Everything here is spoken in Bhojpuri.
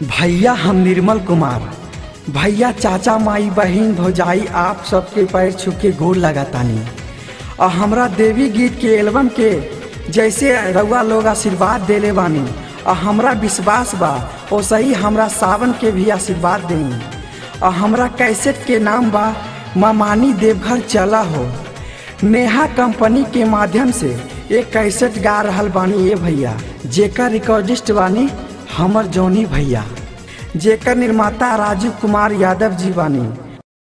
भैया हम निर्मल कुमार भैया चाचा माई बहन भौजाई आप सबके पैर छू के गोर लगातानी और हमरा देवी गीत के एल्बम के जैसे रउआ लोग आशीर्वाद देले बानी और हमरा विश्वास बा वैसे ही हमरा सावन के भी आशीर्वाद देनी और हमरा कैसेट के नाम बा मामानी देवघर चला हो नेहा कंपनी के माध्यम से एक कैसेट गा रहल बानी ये भैया जेकर रिकॉर्डिस्ट बानी हमर जौनी भैया जेकर निर्माता राजीव कुमार यादव जी बानी